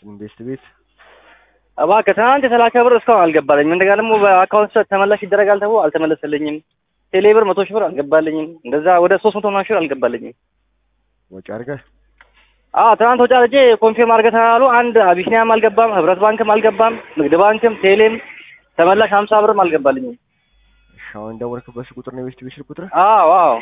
ኢንቨስት ቤት እባክህ ትናንት የተላከ ብር እስካሁን አልገባልኝም። እንደገና ደግሞ በአካውንት ተመላሽ ይደረጋል ተብሎ አልተመለሰልኝም። ቴሌ ብር መቶ ሺህ ብር አልገባልኝም። እንደዛ ወደ ሶስት መቶ ምናምን ሺህ ብር አልገባልኝም። ወጪ አድርገህ አዎ ትናንት ወጪ አድርጌ ኮንፊርም አድርገህ ተባሉ። አንድ አቢሲኒያም አልገባም፣ ህብረት ባንክም አልገባም፣ ንግድ ባንክም ቴሌም ተመላሽ ሀምሳ ብርም አልገባልኝም። እሺ አሁን ደወልክበት ስልክ ቁጥር ነው ኢንቨስት ቤት ስልክ ቁጥር አዎ አዎ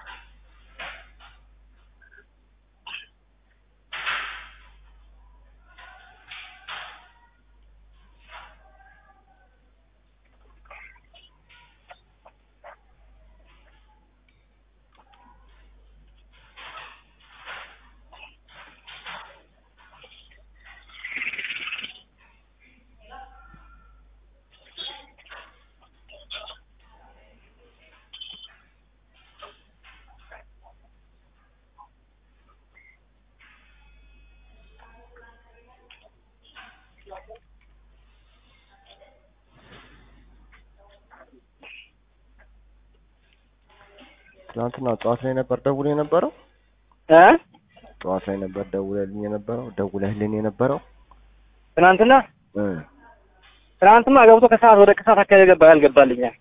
ትናንትና ጠዋት ላይ ነበር ደውል የነበረው እ ጠዋት ላይ ነበር ደውለልኝ የነበረው ደውለህልኝ የነበረው ትናንትና እ ትናንትማ ገብቶ ከሰዓት ወደ ከሰዓት አካባቢ ገባ ያልገባልኛል።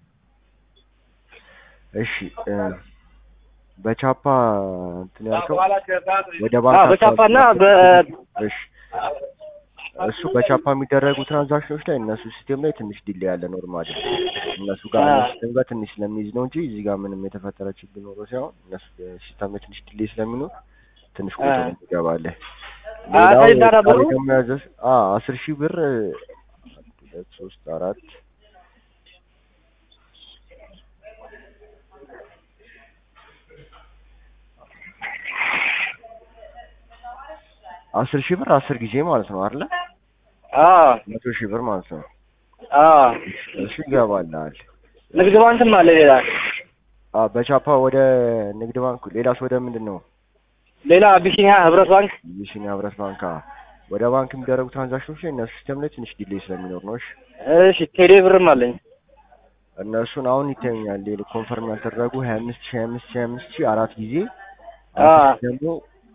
እሺ እ በቻፓ እንትን ያልከው ወደ አዎ ባንክ በቻፓና አካውንት በ እሺ እሱ በቻፓ የሚደረጉ ትራንዛክሽኖች ላይ እነሱ ሲስቴም ላይ ትንሽ ዲሌይ ያለ ኖርማል እነሱ ጋር አዎ። ሲስተም ጋር ትንሽ ስለሚይዝ ነው እንጂ እዚህ ጋር ምንም የተፈጠረ ችግር ኖሮ ሳይሆን እነሱ ሲስተም ላይ ትንሽ ዲሌይ ስለሚኖር ትንሽ ቆይቶ አዎ። ነው ትገባለህ። አዎ፣ ሌላው ከዚህ ጋር ነበሩ? ዛሬ ደግሞ ያዘዝ አ አስር ሺህ ብር አንድ ሁለት ሶስት አራት አስር ሺህ ብር አስር ጊዜ ማለት ነው አይደለ? አዎ መቶ ሺህ ብር ማለት ነው። አዎ እሱ ይገባልሃል። ንግድ ባንክም አለ ሌላ አ በቻፓ ወደ ንግድ ባንክ ሌላስ ወደ ምንድን ነው? ሌላ አቢሲኒያ ህብረት ባንክ የሲኒያ ህብረት ባንክ አ ወደ ባንክ የሚደረጉ ትራንዛክሽኖች ላይ እነሱ ሲስተም ላይ ትንሽ ዲሌይ ስለሚኖር ነው። እሺ እሺ ቴሌ ብርም አለኝ እነሱን አሁን ይተኛል። ሌላ ኮንፈርም ያልተደረጉ ሀያ አምስት ሺህ ሀያ አምስት ሺህ ሀያ አምስት ሺህ አራት ጊዜ አ አምስት ደግሞ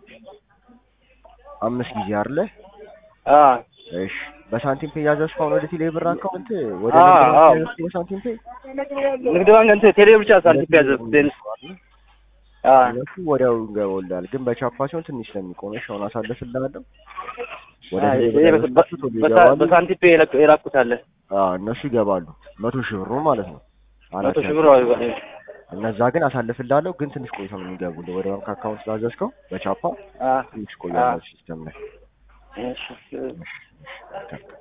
አምስት ጊዜ አይደለ? አ እሺ በሳንቲም ፔ ያዘዝከው አሁን ወደ ቴሌ ብር አካውንት ወደ አ ንግድ አ ባንክ ያዘዝከው በሳንቲም ፔ ንግድ ባንክ እንትን ቴሌ ብቻ ሳንቲም ያዘዝኩት አ እነሱ ወዲያው ይገባልሃል። ግን በቻፓ ሲሆን ትንሽ ስለሚቆም እሺ አሁን አሳልፍልሃለሁ። ወደ አ ቴሌ ብር ይሄ ያዘዝካቸው ቶሎ በሳ- ይገባሉ። በሳንቲም ፔ የላኩ- የላኩት አለ አዎ እነሱ ይገባሉ። መቶ ሺህ ብሩ ማለት ነው። አራት መቶ ሺህ ያዘዝከው። ብር አዎ እነዛ ግን አሳልፍልሃለሁ። ግን ትንሽ ቆይቶ ነው የሚገቡልህ ወደ ባንክ አካውንት ስላዘዝከው በቻፓ አ ትንሽ ቆያለሁ ሲስተም ላይ እሺ እሺ፣ እሺ።